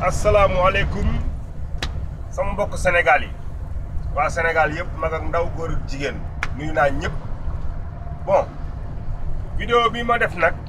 asalaamualeykum sama mbokk Sénégal yi waa Sénégal yëpp mag ak ndaw góor ak jigéen nuyu naa ñëpp bon vidéo bi ma def nag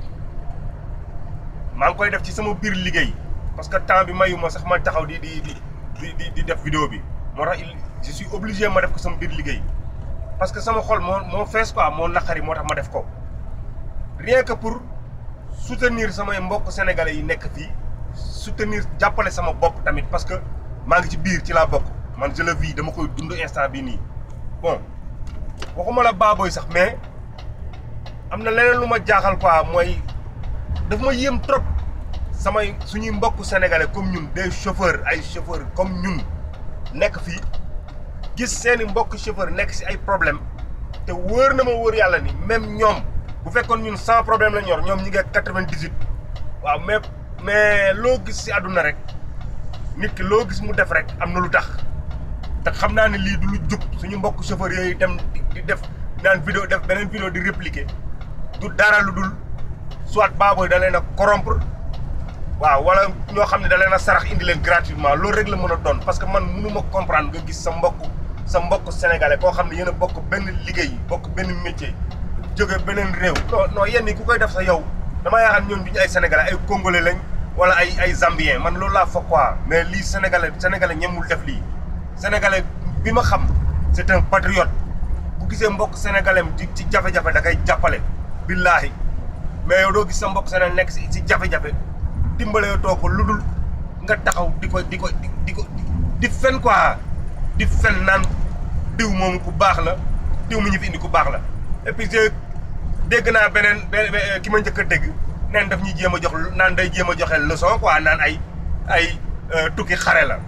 maa ngi koy def ci sama biir liggéey parce que temps bi mayu ma sax ma taxaw di di di di di def vidéo bi moo tax il je suis obligé ma def ko sama biir liggéey parce que sama xol moo moo fees quoi moo naqari moo tax ma def ko rien que pour soutenir samay mbokk sénégalais yi nekk fii soutenir jàppale sama bopp tamit parce que maa ngi ci biir ci laa bokk man je le vis dama koy dund instant bii nii bon waxuma la baaboy sax mais am na leneen lu ma jaaxal quoi mooy daf ma yéem trop samay suñuy mbokk sénégalais comme ñun des chauffeurs ay chauffeurs comme ñun nekk fii gis seeni mbokk chauffeur nekk si ay problème te wóor na ma wóor yàlla ni même ñoom bu fekkoon ñun sans problème la ñor ñoom ñi ngi quatre-vingt-dix-huit waaw mais mais loo gis si àdduna rek nit ki loo gis mu def rek am na lu tax te xam naa ne lii du lu jub suñu mbokk chauffeur yooyu dem di def naan vidéo def beneen vidéo di répliquer du dara lu dul soit baaboy da leen a corrompre waaw wala ñoo xam ne da leen a sarax indi leen gratuitement loolu rek la mën a doon parce que man mënu ma comprendre nga gis sa mbokk sa mbokk sénégalais koo xam ne yéen a bokk benn liggéey bokk benn métier jóge beneen réew non non yenn yi ku koy def sa yow damaa yaakaar ñoom duñu ay sénégalais ay congolais lañ wala ay ay zambien man loolu laa foog quoi mais lii sénégalais sénégalais ñemul def lii sénégalais bi ma xam c'est un patriote bu gisee mbokk sénégalais di ci jafe-jafe da koy jàppale billaahi mais yow doo gis sa mbokk sénégalais nekk si si jafe-jafe dimbalee too ko lu dul nga taxaw di ko di ko di ko di fen quoi di fen naan diw moom ku baax la diw mi ñu fi indi ku baax la et puis dégg naa beneen ki ma njëkk a dégg neen daf ñuy jéem a jox naan day jéem a joxe leçon quoi naan ay ay tukki xare la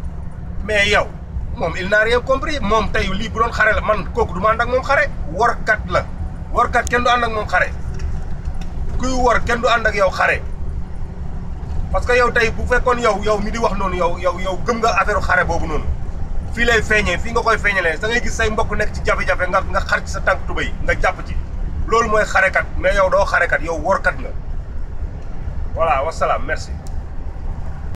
mais yow moom il n'a rien compris moom tey lii bu doon xare la man kooku du ma ànd ak moom xare warkat la warkat kenn du ànd ak moom xare kuy war kenn du ànd ak yow xare parce que yow tey bu fekkoon yow yow mi di wax noonu yow yow yow gëm nga affaire xare boobu noonu fii lay feeñee fii nga koy feeñalee da ngay gis say mbokk nekk ci jafe-jafe nga nga xar ci sa tànk tubéy nga jàpp ci loolu mooy xarekat mais yow doo xarekat yow workat nga voilà wasalaam merci